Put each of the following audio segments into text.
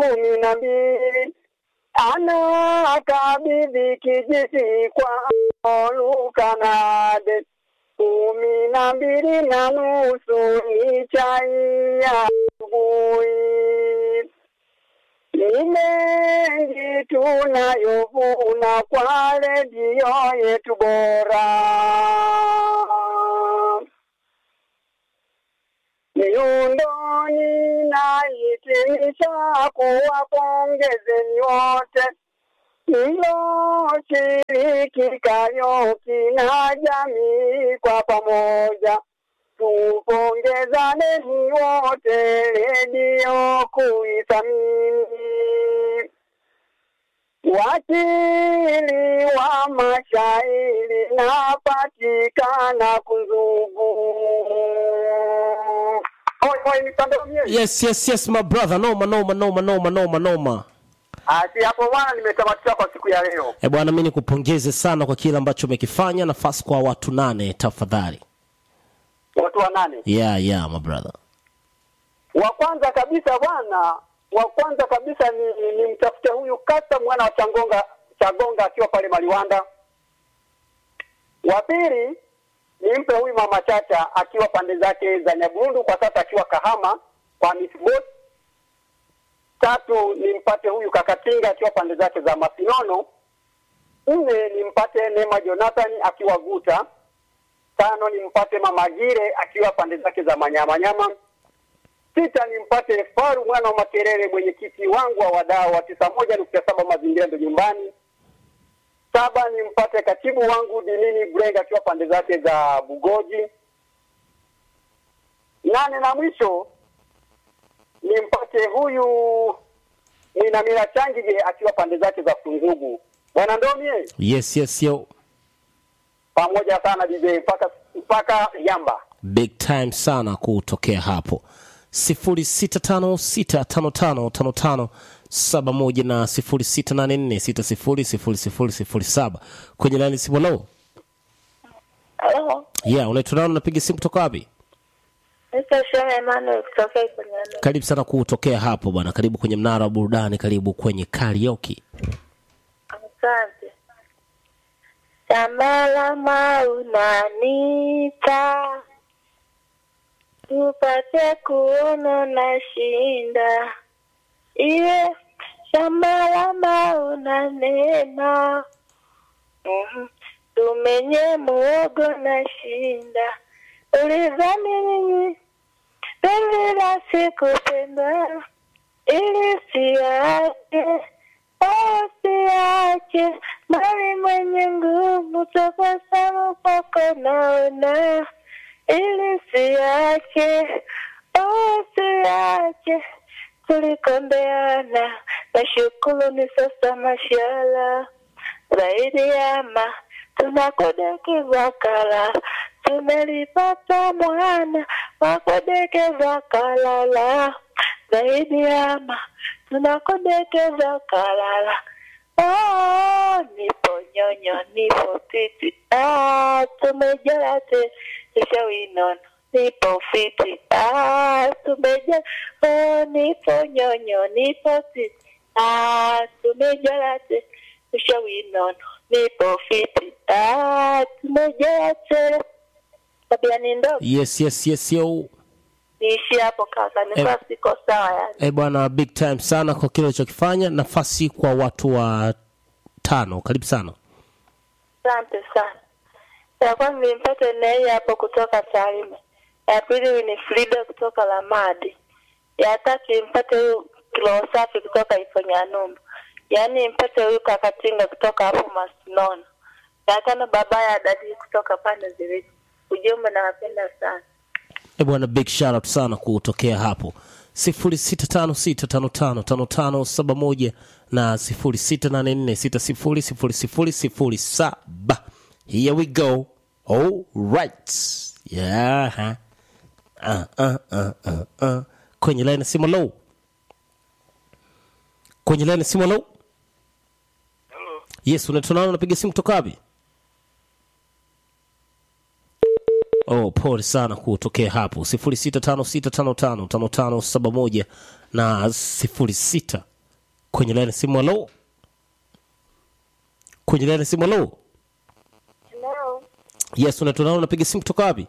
kumi na mbili anakabidhi kijiti kwa Lukanade kumi na mbili na nusu ni chai ya asubuhi. Ni mengi tunayovuna kwa redio yetu bora. Miundoni na hitimisha kuwapongezeni wote mloshiriki Karaoke na jamii kwa pamoja, tupongezaneni wote redio kuithamini. Wakili wa mashairi napatikana Kunzugu. Oi, oi, nitandomie. yes yes yes my brother noma noma noma noma noma noma Asi hapo bwana, nimetamatisha kwa siku ya leo. e bwana mi nikupongeze sana kwa kile ambacho umekifanya nafasi kwa watu nane tafadhali Watu wa nane. yeah yeah my brother Wa kwanza kabisa bwana, wa kwanza kabisa ni, ni, ni mtafute huyu Kasa mwana wa Changonga Chagonga akiwa pale Maliwanda. Wa pili nimpe huyu mama Chacha akiwa pande zake za Nyaburundu, kwa sasa akiwa Kahama kwa Miss Boat. Tatu nimpate huyu Kakatinga akiwa pande zake za Masinono. Nne nimpate Neema Jonathan akiwa Guta. Tano nimpate Mama Gire akiwa pande zake za Manyamanyama. Sita nimpate Faru mwana wa Makerere, mwenyekiti wangu wa wadau wa tisa moja nukta saba mazingira ndo nyumbani. Saba nimpate katibu wangu Dinini Brenga akiwa pande zake za Bugoji. Nane na mwisho nimpate huyu Mwinamila Changige akiwa pande zake za Kunzugu. Bwana Ndomie, yes yes yo pamoja sana DJ mpaka mpaka Yamba. big time sana kutokea hapo sifuri sita tano sita tano tano tano tano saba moja na sifuri sita nane nne sita sifuri sifuri sifuri sifuri saba kwenye lani simu lo Halo, yeah unaitwa nani unapiga simu kutoka wapi Mr. Shema Emmanuel kutoka Ikonyano. karibu sana kutokea hapo bwana karibu kwenye mnara wa burudani karibu kwenye karaoke Asante. Shamalama unanita tupate kuona na shinda iwe shamalama una neema Mhm. tumenye muogo na shinda ulizani nini penzi la sikupenda ili siache au siache mali mwenye nguvu tabasamu kwako naona ili siache au siache tulikombeana nashukuru ni sasa mashala zaidi yama tunakodekeza kala tumelipata mwana wakodekeza kalala zaidi yama tunakodekeza kalala Oh, nipo nyonyo nipo titi ah, tumejala te ishawinono nipo fiti ah, tumejala oh, nipo nyonyo nipo titi ah, tumejala te ishawinono nipo fiti ah, tumejala te tabia ni ndogo yes yes yes yo niishi hapo kaka nikuwa siko sawa yani e bwana big time sana kwa kile ulichokifanya nafasi kwa watu wa tano karibu sana Asante sana. Ya kwanza nimpate Nei hapo kutoka Tarime. Ya pili ni Frida kutoka Lamadi. Ya tatu nimpate huyu Kilo Safi kutoka Ifonyanumbu. Yaani nimpate huyu Kakatinga kutoka hapo Masinono. Ya tano baba ya dadi kutoka pande zilizo. Ujumbe nawapenda sana. e bwana big shout out sana kutokea hapo sifuri sita tano sita tano tano tano tano saba moja na sifuri sita nane nne sita sifuri sifuri sifuri sifuri saba here we go all right yeah uh, uh, uh, uh, uh. kwenye line ya simu low kwenye line ya simu low yes unaitwa nani unapiga simu kutoka wapi oh pole sana kutokea hapo sifuri sita tano sita tano tano tano tano saba moja na sifuri sita kwenye laini ya simu halo kwenye laini ya simu halo Hello. yes unatunao unapiga simu kutoka wapi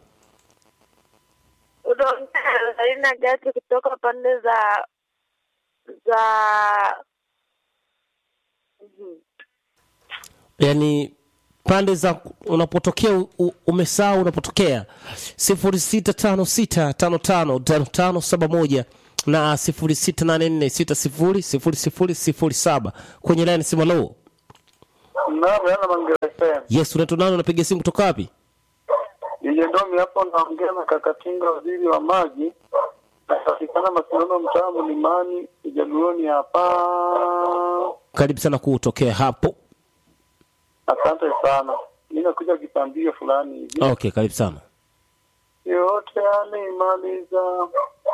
Unaongea na Lina Gati kutoka pande za za yani pande za unapotokea u- u- umesahau unapotokea sifuri sita tano sita tano tano tano tano saba moja na sifuri sita nane nne sita sifuri sifuri sifuri sifuri saba kwenye laini simu halo Naam, yana mangereza. yes unatunao unapiga simu kutoka wapi Ile ndomi hapo naongea na Kakatinga waziri wa maji. Napatikana Masimamo mtaa Mlimani, Jaluoni hapa. karibu sana kutokea hapo Asante sana. Mimi nakuja kipambio fulani hivi. okay karibu sana Yote alimaliza.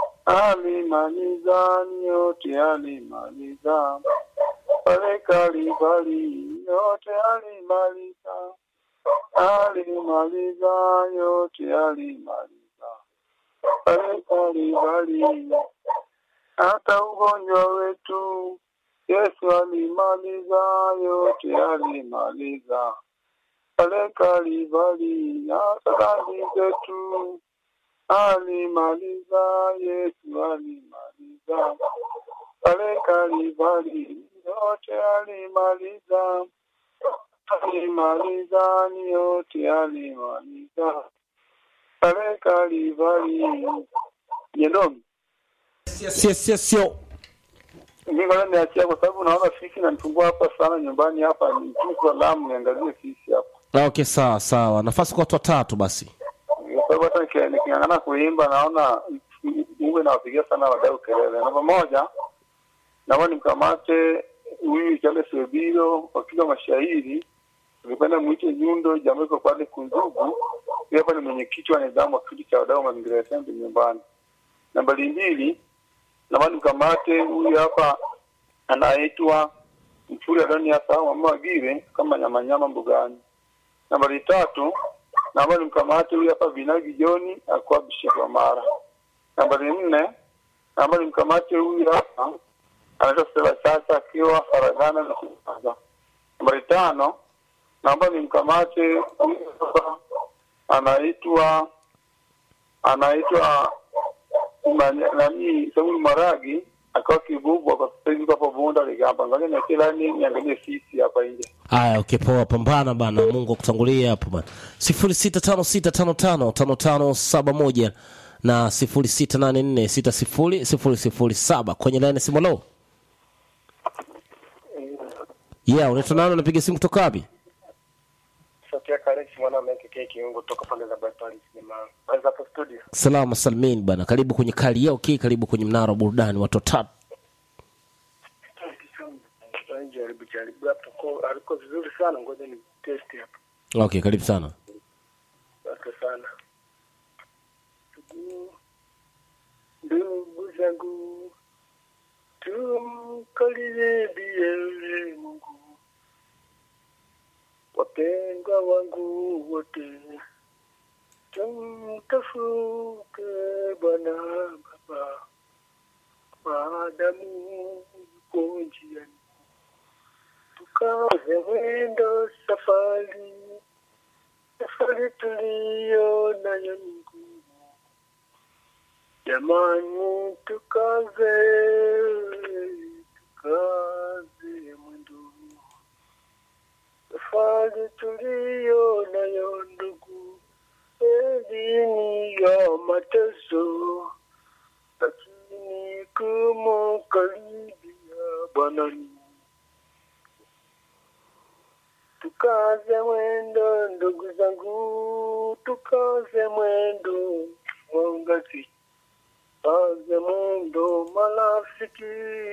Alimaliza yote alimaliza. Pale Kalvari yote alimaliza. Alimaliza yote alimaliza. Pale Kalvari hata ugonjwa wetu Yesu alimaliza yote alimaliza. Pale Kalvari hata dhambi zetu alimaliza Yesu alimaliza. Pale Kalvari yote alimaliza. Alimaliza ni yote alimaliza. Pale Kalvari Yendomi sio sio sio mimi ngoja niachia kwa sababu naona fisi nanitumbua hapa sana nyumbani hapa ni kwa Lamu niangalie fisi hapa. okay sawa sawa nafasi kwa watu watatu basi Kwa sababu hata niki- niking'ang'ana kuimba naona uwe nawapigia sana wadau kelele. Namba moja, naomba nimkamate huyu Charles Webiro wakiwa mashairi tukipenda mwite Nyundo jambo iko pale Kunzugu. Huyu hapa ni mwenyekiti wa nidhamu wa kikundi cha wadau wa mazingira ya Sembe nyumbani. Nambari mbili, naomba nimkamate huyu hapa anaitwa Mfuri Adoni hasa mama Wagire kama nyama nyama mbugani. Nambari tatu, naomba nimkamate huyu hapa Vinagi Joni akuwa Bishop wa Mara. Nambari nne, naomba nimkamate huyu hapa anaitwa Stella Chacha akiwa Faragana na Kuanza. Nambari tano, naomba nimkamate huyu hapa anaitwa anaitwa Manya- nani Samuel Maragi akawa kibubwa kwa sasa hivi hapo Bunda Ligamba. Ngoja niachie lani niangalie sisi hapa nje. haya okay poa pambana bana mungu akutangulia hapo bana sifuri sita tano sita tano tano tano tano saba moja na sifuri sita nane nne sita sifuri sifuri sifuri saba kwenye laini ya simu halo yeah unaitwa nani unapiga simu kutoka wapi Sotia Kalex mwana amekekea kiungo toka pande za Bypass Cinema. Kwanza hapo studio. salama salmin bana karibu kwenye kali yao okay, karibu kwenye mnara wa burudani watu watatu Jaribu jaribu hapo kwa aliko vizuri sana ngoja ni test hapo. okay karibu sana Asante sana. Ndugu- Ndugu zangu tumkaribie Mungu. Wapendwa wangu wote tumtafute Bwana Baba maadamu yuko njiani, tukaze mwendo safari safari tuliyo nayo ni ngumu. Jamani, tukaze tukaze mwendo, safari tuliyo nayo ndugu, elini ya mateso, lakini kumukaribia Bwana ni tukaze mwendo ndugu zangu, tukaze mwendo mwangazi, tukaze mwendo marafiki,